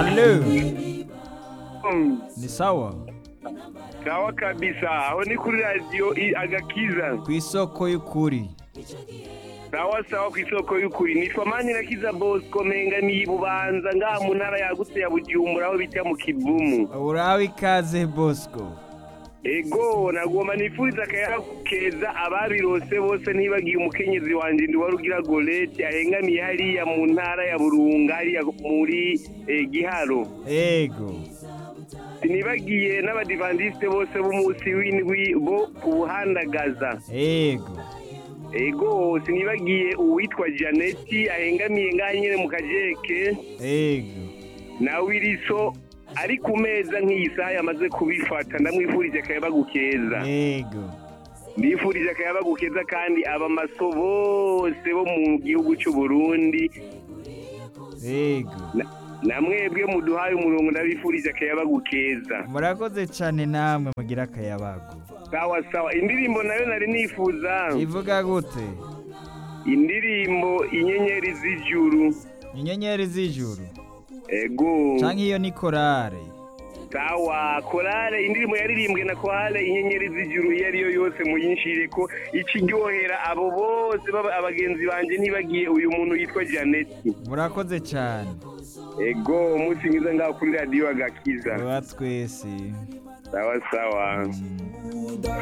Halo, Mm, ni sawa sawa kabisa aho ni kuri radiyo i- agakiza ku isoko y'ukuri sawa sawa ku isoko y'ukuri nitwa manirakiza bosco mpengamiye bubanza ngaha mu ntara yagutse ya bujumbura aho bita mu kivumu urawe ikaze bosco ego nagomba nifuriza akayabo keza ababirose bose ntibagiye umukenyezi wanje ndi wari ugira golete ahengamiye hariya mu ntara ya burunga hariya muri eh, giharo ego sinibagiye n'abadivandiste bose b'umunsi w'indwi bo kubuhandagaza ego ego sinibagiye uwitwa janeti ahengamiye ngaha nyine mu kajeke ego na wiriso ari ku meza nk'iyi saha yamaze kubifata ndamwifurije akayabagu keza ego ndifurije akayabagu keza kandi abamaso bose bo mu gihugu cy'u Burundi ego na- na mwebwe muduhaye umurongo ndabifurije akayabagu keza murakoze cyane namwe mugira akayabagu sawa sawa indirimbo nayo nari nifuza ivuga gute indirimbo inyenyeri z'ijuru inyenyeri z'ijuru ego canke iyo ni korale sawa korale indirimbo yaririmbwe na korale inyenyeri z'ijuru iyo ariyo yose muyinshire ko ikiryohera abo bose baba abagenzi banje ntibagiye uyu muntu yitwa janeti murakoze cyane ego umunsi mwiza ngaho kuri radiyo agakiza wa twese sawa sawa Mm.